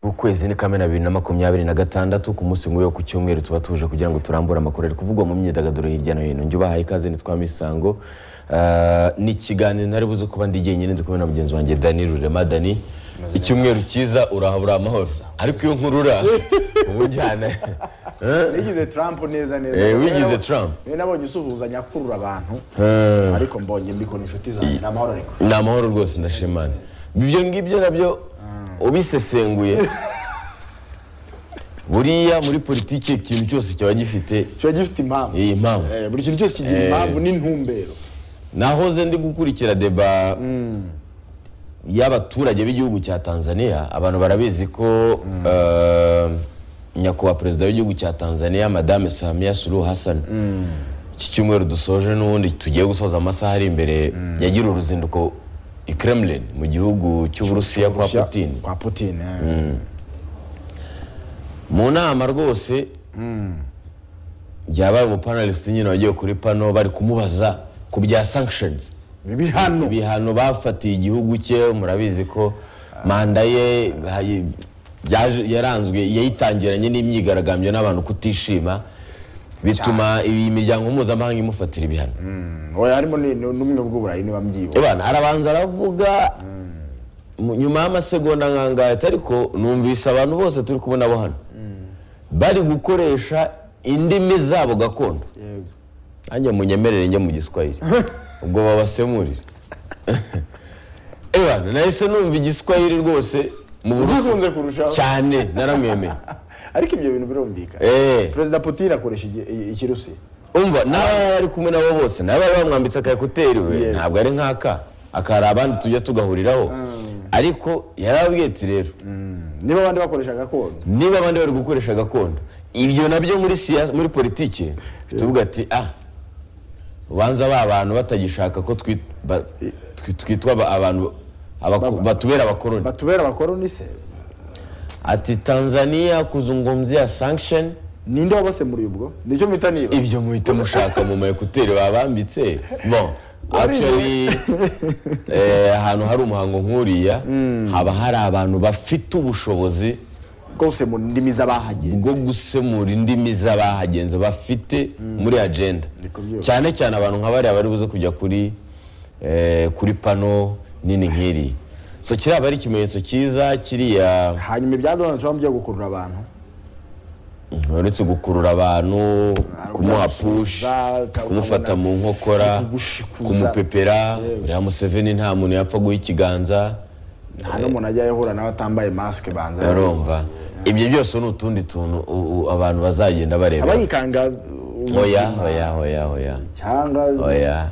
ukwezi ni kamena bibiri na makumyabiri na gatandatu ku munsi nk'uyu wo ku cyumweru tuba tuje kugira ngo turambure amakuru ari kuvugwa mu myidagaduro hirya no hino njye ubahaye ikaze nitwa misango Ah, ni ikiganiro ntari buze kuba ndi jyenyine ndi kumwe na mugenzi wanjye dani rurema dani icyumweru cyiza uraha uri amahoro ariko iyo nkurura uba ujyana nigize trump neza neza Eh, wigize Rero, Trump. niwe nabonye usuhuzanya akurura abantu Ah. ariko mbonye mbikora inshuti zanjye ni amahoro ariko ni amahoro rwose ndashimana ibyo ngibyo nabyo ubisesenguye buriya muri politiki ikintu cyose kiba gifite kiba gifite impamvu iyi mpamvu Eh, buri kintu cyose kigira impamvu n'intumbero nahoze ndi gukurikira deba y'abaturage b'igihugu cya tanzania abantu barabizi ko eh, nyakubahwa perezida w'igihugu cya tanzania madame samia suluhu hassan iki cyumweru dusoje n'ubundi tugiye gusoza amasaha ari imbere yagira uruzinduko i kremlin mu gihugu cy'uburusiya kwa Rusya- putin kwa putin eh. mu nama rwose yabaye umupanalisiti nyine wagiye kuri pano bari kumubaza ku bya sanctions bibi hano ibihano bafatiye igihugu cye murabizi ko manda ye hayi- yaje- yaranzwe yayitangiranye n'imyigaragambyo n'abantu kutishima bituma iyi miryango mpuzamahanga imufatira ibihano oya harimo ni- ni- n'ubumwe bw'uburayi niba mbyibuka Ebana, arabanza aravuga mu- nyuma y'amasegonda nkangahita ariko numvise abantu bose turi kubona bo hano bari gukoresha indimi zabo gakondo Yego. nanjye munyemerere njye mu giswahili ubwo babasemurire ebana nahise numva igiswahili rwose mu burusiya uzikunze kurushaho cyane naramwemeye ariko ibyo bintu birumvikana Eh, perezida putin akoresha igi- i- ikirusiya umva n'abari ari kumwe nabo bose nabo bari bamwambitse akayekuteri we Yego. ntabwo ari nk'aka akari abandi tujya tugahuriraho ariko yarababwiye ati rero niba abandi bakoresha gakondo niba abandi bari gukoresha gakondo ibyo nabyo muri siyasa muri politiki tuvuga ati ah ubanza ba bantu batagishaka ko twi- ba- twi- twitwa aba- abantu abako- Baba. batubera abakoroni batubera abakoroni se ati tanzania kuzungumzia sanction ninde wabasemuriye ubwo nicyo mpita niba ibyo muhita mushaka mu mayekuteri babambitse bon Warize. actually eh, ahantu hari umuhango nk'uriya haba hari abantu bafite ubushobozi bwose mu ndimi z'abahagiye bwo gusemura indimi z'abahagenzi bafite muri agenda Niko byose. cyane cyane abantu nka bariya bari buze kujya kuri eh, kuri pano nini nk'iri so kiriya ari ikimenyetso cyiza kiriya hanyuma ibya donald trump byo gukurura abantu uretse gukurura abantu kumuha push Za- ka- kumufata ukabona- mu nkokora kugushikuza. kumupepera uriya museveni nta muntu yapfa guha ikiganza nta n'umuntu ajya ahura nawe atambaye masike banza urumva ibyo byose ni utundi tuntu u- u- abantu bazagenda bareba saba yikanga oya oya oya oya cyangwa oya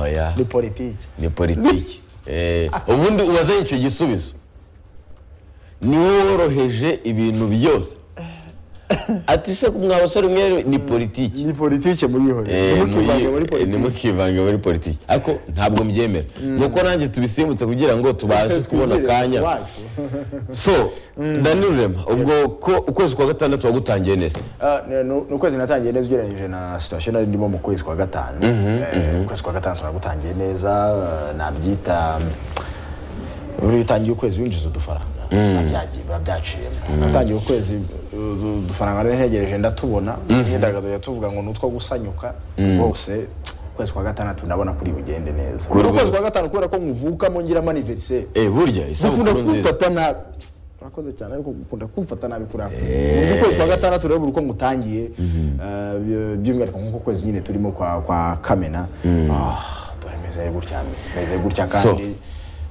oya ni politiki ni politiki Eh, ubundi ubazanye icyo gisubizo ni wowe woroheje ibintu byose ati se mwa basore mwe ni politiki ni politiki muyihore Eh, ntimukivange muri muyi- eh, politiki ntimukivange muri politiki ariko ntabwo mbyemera nuko nanjye tubisimbutse kugira ngo tubaze kubona Twigirire akanya iwacu. so ndanirurema ubwo ko ukwezi kwa gatandatu wagutangiye neza Ah, ni- ni ukwezi natangiye neza ugereranyije na situation nari ndimo mu kwezi kwa gatanu Eh, ukwezi kwa gatanu turagutangiye neza eh, nabyita buri utangiye ukwezi winjiza udufaranga Babyagiye- biba byaciyemo natangiye ukwezi uh, udufaranga nari ntegereje ndatubona imyidagaduro yatuvuga ngo ni utwo gusanyuka rwose ukwezi kwa gatandatu ndabona kuri bugende neza Kuri- ukwezi kwa gatanu kubera ko nkuvukamo ngiramo aniveriseri Eh, burya ukunda isabukuru nziza kumfata nabi urakoze cyane ariko ukunda kumfata nabi kuri ako kwezi ukwezi kwa gatandatu rero buri uko ngutangiye eh, by- by'umwihariko nk'uko kwezi nyine turimo kwa kwa kamena Ah, dore meze gutya meze gutya kandi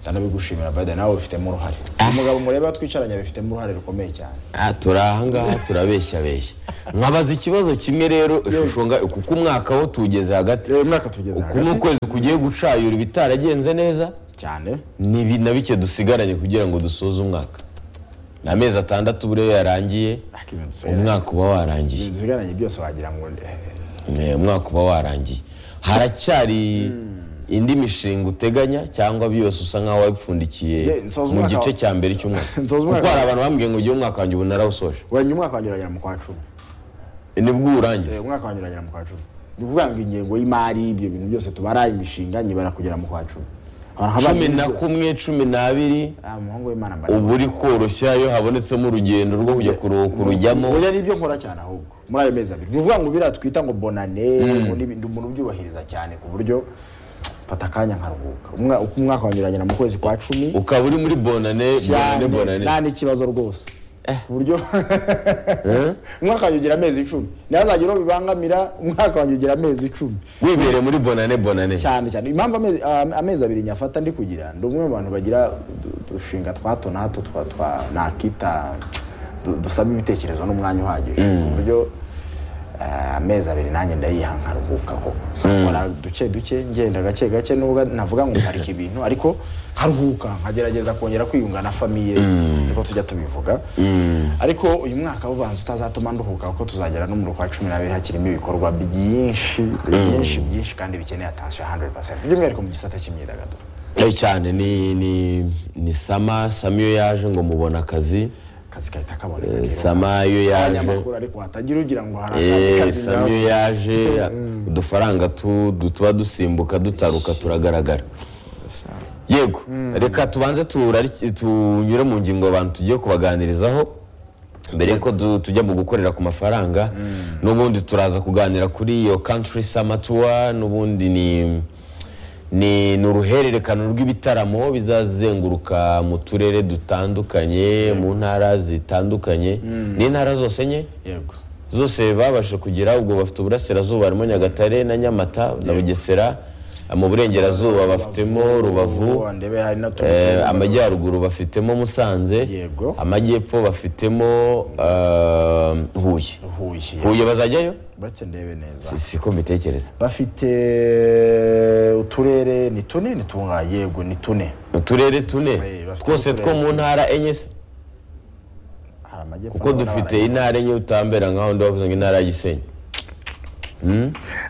ndanabigushimira bada nawe bifitemo uruhare uyu mugabo mureba twicaranye abifitemo uruhare rukomeye cyane Ah, turi ahangaha turabeshya beshya nkabaza ikibazo kimwe rero ishusho nga- kuko umwaka wo tuwugeze hagati rero mwaka tugeze uku ni ukwezi kugiye gucayura ibitaragenze neza cyane ni bi- na bike dusigaranye kugira ngo dusoze umwaka ni amezi atandatu buriya iyo yarangiye ariko ibintu dusigaranye- umwaka uba warangiye ibintu dusigaranye byose wagira ngo eh, Eh, umwaka uba warangiye haracyari indi mishinga uteganya cyangwa byose usa nkaho wabipfundikiye Ye, nsoza mu umwaka wa- gice cya mbere cy'umwaka Nsoza kuko umwaka hari wa- abantu bambwiye ngo ugiye umwaka wanjye ubu narawusoje wenya umwaka wanjye uragera mu kwa cumi nibwo uwurangiza Eh, umwaka wanjye uragera mu kwa cumi ni ukuvuga ngo ingengo y'imari ibyo bintu byose tubara imishinga nyibara kugera mu kwa cumi cumi na kumwe cumi n'abiri umuhungu w'imana mbaraga ubu uri koroshya iyo habonetsemo urugendo rwo kujya kuruhuka urujyamo oya nibyo nkora cyane ahubwo muri ayo mezi abiri ni ukuvuga ngo biriya twita ngo bonane ngo n'ibindi umuntu ubyubahiriza cyane ku buryo mfata akanya nkaruhuka Umwa- uko umwaka wa nyuranye na mu kwezi kwa cumi ukaba uri muri bonane bonane bonane nta n'ikibazo rwose ku buryo umwaka wanjye ugira amezi icumi nawe azajya uro bibangamira umwaka wanjye ugira amezi icumi wibereye muri bonane bonane cyane cyane impamvu amezi, am- amezi abiri nyafata ndi kugira ndi umwe mu bantu bagira udu- udushinga twa hato na hato twa twa nakita du- dusaba ibitekerezo n'umwanya uhagije ku buryo eh, amezi abiri nanjye ndayiha nkaruhuka koko nkora duke duke ngenda gake gake nubwo navuga ngo nkarika ibintu ariko nkaruhuka nkagerageza kongera kwiyunga na famiye niko tujya tubivuga ariko uyu mwaka ubanza utazatuma nduhuka kuko tuzagera no mu kwa cumi n'abiri hakirimo ibikorwa byinshi byinshi byinshi kandi bikeneye atansiyo 100% by'umwihariko mu gisata cy'imyidagaduro Eh, cyane ni ni ni sama sama iyo yaje ngo mubona akazi akazi kahita kaboneka Eh, kiruka. sama iyo yaje abanyamakuru ariko hatagira ugira ngo hari Eh, akazi kazi sama iyo ngaho. yaje udufaranga tu- du- tuba dusimbuka dutaruka turagaragara yego reka tubanze turari- tunyure mu ngingo abantu tugiye kubaganirizaho mbere yuko du- tujya mu gukorera ku mafaranga n'ubundi turaza kuganira kuri iyo country summer tour n'ubundi ni ni ni uruhererekane rw'ibitaramo bizazenguruka mu turere dutandukanye mu ntara zitandukanye n'intara zose nye yego zose babasha kugira ubwo bafite uburasirazuba harimo nyagatare na nyamata na bugesera mu burengerazuba bafitemo rubavu ndebe hari na eh, amajyaruguru bafitemo musanze Yego. amajyepfo bafitemo eh, huye huye huye bazajyayo batse ndebe neza Si- siko mbitekereza bafite uturere ni tune ni tunga yego ni tune uturere tune Eh, bafitemo twose two uturere. mu ntara enye se hari amajyepfo kuko dufite intara enye utambera nkaho ndavuze ngo intara ya gisenyi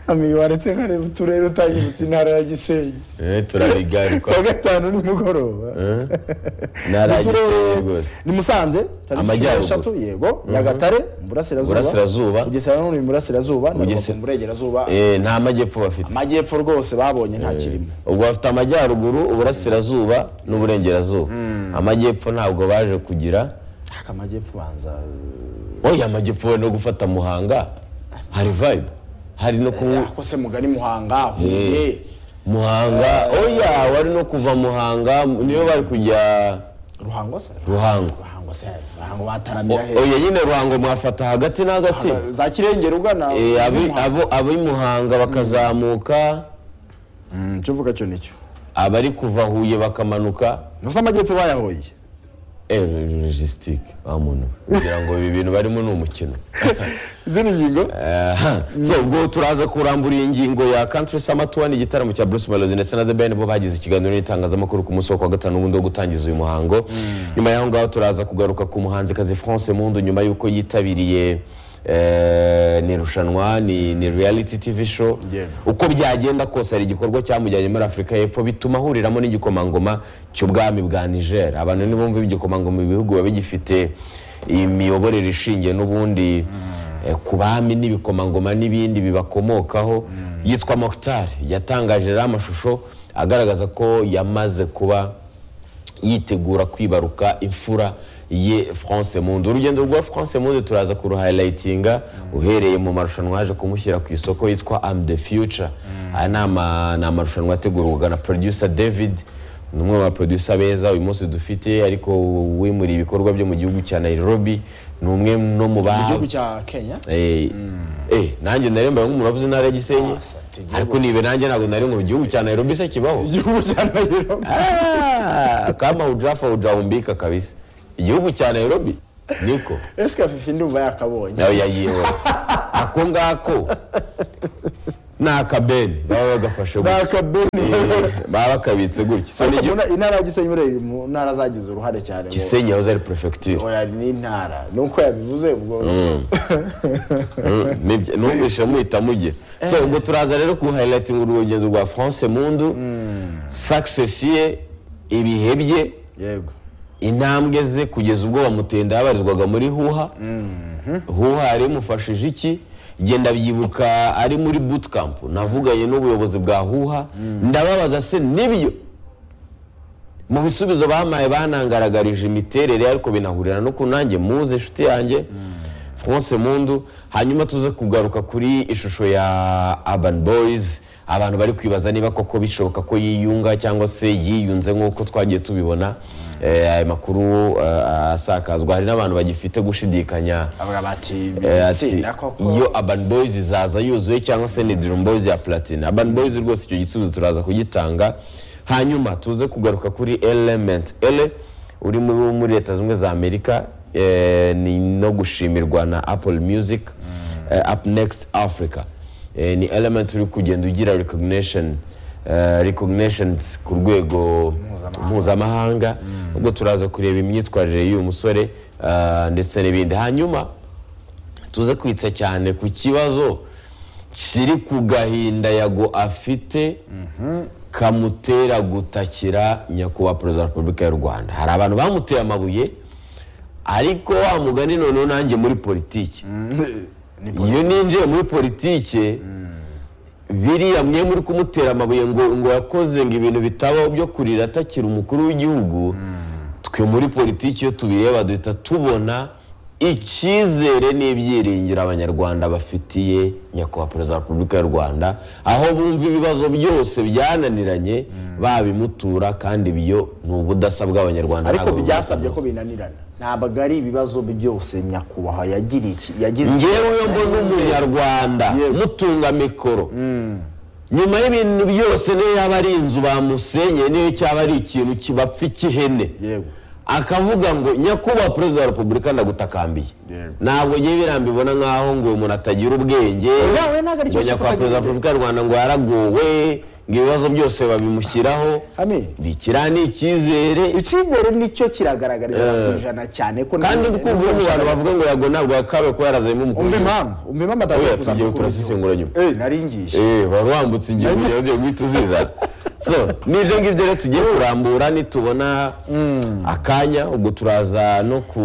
amigo waretse nkareba uturere utanyibutse intara ya gisenyi Eh, turabigaruka kuwa gatanu nimugoroba Eh, intara ya gisenyi rwose ni musanze Amajyaruguru. eshatu yego nyagatare mu burasirazuba Burasirazuba. bugesera none mu burasirazuba na Bugesera- rubavu mu burengerazuba Eh, nta majyepfo bafite amajyepfo rwose babonye nta kirimo ubwo bafite amajyaruguru uburasirazuba n'uburengerazuba amajyepfo ntabwo baje kugira ariko amajyepfo ubanza oya amajyepfo we no gufata muhanga hari vibe hari no eh, kunywa ako se mugari muhanga huye muhanga oya wari no kuva muhanga niyo bari kujya ruhango se ruhango ruhango se ruhango bataramira O- oya nyine ruhango mwafata hagati na hagati heza za kirengera ugana Eh, abi- abo- ab'i muhanga bakazamuka Mm, cyo uvuga cyo nicyo abari kuva huye bakamanuka nusa amajyepfo bayahoye Eh, logistique wa muntu kugira ngo ibi bintu barimo ni umukino izindi ngingo Aha. so ubwo turaza kurambura iyi ngingo ya country summer tour ni igitaramo cya Bruce Melody ndetse na The Ben bo bagize ikiganiro n'itangazamakuru ku munsi wo kuwa gatanu ubundi wo gutangiza uyu muhango nyuma y'aho ngaho turaza kugaruka ku muhanzikazi France Mpundu nyuma y'uko yitabiriye eh, ni irushanwa ni, ni reality tv show Yego. uko byagenda kose hari igikorwa cyamujyanye muri afurika y'epfo bituma ahuriramo n'igikomangoma cy'ubwami bwa niger abantu ntibumve ibigikomangoma ibihugu biba bigifite imiyoborere ishingiye n'ubundi eh, ku bami n'ibikomangoma n'ibindi bibakomokaho yitwa mokitar yatangaje rero amashusho agaragaza ko yamaze kuba yitegura kwibaruka imfura ye france mundu urugendo rwa france mundu turaza kuruhayilayitinga uhereye mu marushanwa yaje kumushyira ku isoko yitwa am the future aya ni ama- ni amarushanwa ategurwaga na producer david ni umwe mu baproducer beza uyu munsi dufite ariko wimuriye ibikorwa byo mu gihugu cya nairobi ni umwe no mu mu ba gihugu cya kenya Eh, eh, nanjye nari mbaye nk'umuntu wavuze intara ya gisenyi Ah, igihugu ariko nibe nanjye ntabwo nari mu gihugu cya nairobi se kibaho igihugu cya nairobi Ah, kama hujafa hujaumbika kabisa igihugu cya nairobi niko ese kafifi ndumva yakabonye nawe yayiwe ako ngako ni akabeni baba bagafashe ni gutya akabeni Eh, baba bakabitse gutya so ni Ariko igihugu mu- intara ya gisenyi buriya mu ntara zagize uruhare cyane mu- gisenyi yahoze ari perefegitura oya ni intara nuko yabivuze ubwo Mm, nibyo, numvise muhita mugira so ubwo turaza rero ku hayilayitinga urugendo rwa france mundu sakisesi ye ibihe bye yego intambwe ze kugeza ubwo bamutenda yabarizwaga muri huha huha yari imufashije iki genda byibuka ari muri bootcamp navuganye n'ubuyobozi bwa huha ndababaza se nibyo mu bisubizo bampaye banangaragarije imiterere ariko binahurira no ku nanjye muze inshuti yanjye france mundu hanyuma tuze kugaruka kuri ishusho ya urban boys abantu bari kwibaza niba koko bishoboka ko yiyunga cyangwa se yiyunze nk'uko twagiye tubibona Eh, aya makuru eh, asakazwa hari n'abantu bagifite gushidikanya avuga bati Eh, ati, itsinda koko iyo urban boys izaza yuzuye cyangwa se ni dream boys ya platine urban boys rwose icyo gisubizo turaza kugitanga hanyuma tuze kugaruka kuri element ele uri muri muri leta zimwe za amerika eh, ni no gushimirwa na apple music eh, up next africa eh, ni element uri kugenda ugira recognition eh, recognitions ku rwego Mpuzamahanga. mpuzamahanga ubwo turaza kureba imyitwarire y'uyu musore eh, ndetse n'ibindi hanyuma tuze kwitsa cyane ku kibazo kiri ku gahinda yago afite kamutera gutakira nyakubahwa perezida wa repubulika y'u rwanda hari abantu bamuteye amabuye ariko wa mugani noneho nanjye muri politiki ni iyo ninjiye muri politiki biriya mwe muri kumutera amabuye ngo ngo yakoze ngo ibintu bitabaho byo kurira atakira umukuru w'igihugu twe muri politiki iyo tubireba duhita tubona icyizere n'ibyiringiro abanyarwanda bafitiye nyakubahwa perezida wa repubulika y'u rwanda aho bumva ibibazo byose byananiranye babimutura kandi ibyo ni ubudasa bw'abanyarwanda ariko ntabwo byasabye ko bubudasa. binanirana ntabwo ari ibibazo byose nyakubahwa yagiriye iki yagize iki- ngewe mbona umunyarwanda Yego. mutunga mikoro nyuma y'ibintu byose niyo yaba ari inzu bamusenye niyo cyaba ari ikintu kibapfa ikihene yego akavuga ngo nyakubahwa perezida wa repubulika ndagutakambiye Yego. ntabwo ngewe biriya mbibona nkaho ngo uyu muntu atagira ubwenge Yawe ntabwo ari ngo ikibazo nyakubahwa kuko perezida wa agira repubulika y'u rwanda ngo yaragowe ngo ibibazo byose babimushyiraho Ami. kiriya ni icyizere icyizere nicyo kiragaragarira ku ijana cyane ko kandi uri kumva ubu abantu bavuga ngo yago ntabwo yakawe kuba yarazanye umva nk'umukuru impamvu umva impamvu Oya, atavuye tugiye turasesengura nyuma. nari ngishye Eh, wari wambutse igihe kugira ugiye guhita uziza so ni ibyo ngibyo rero tugiye kurambura nitubona akanya ubwo turaza no ku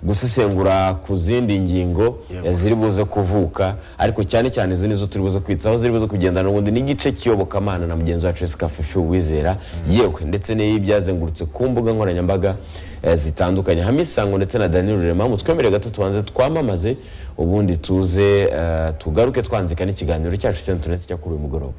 gusesengura ku zindi ngingo Yego. eh, ziri buze kuvuka ariko cyane cyane izi nizo turi buze kwitsaho ziri buze kugendana ubundi n'igice kiyobokamana na mugenzi wacu Jessica Fifi Uwizera yewe ndetse n'ibyazengurutse ku mbuga nkoranyambaga eh, zitandukanye Hamisango ndetse na Daniel Rurema mutwemere gato tubanze twamamaze ubundi tuze eh, tugaruke twanzika n'ikiganiro cyacu cya interineti cya kuri uyu mugoroba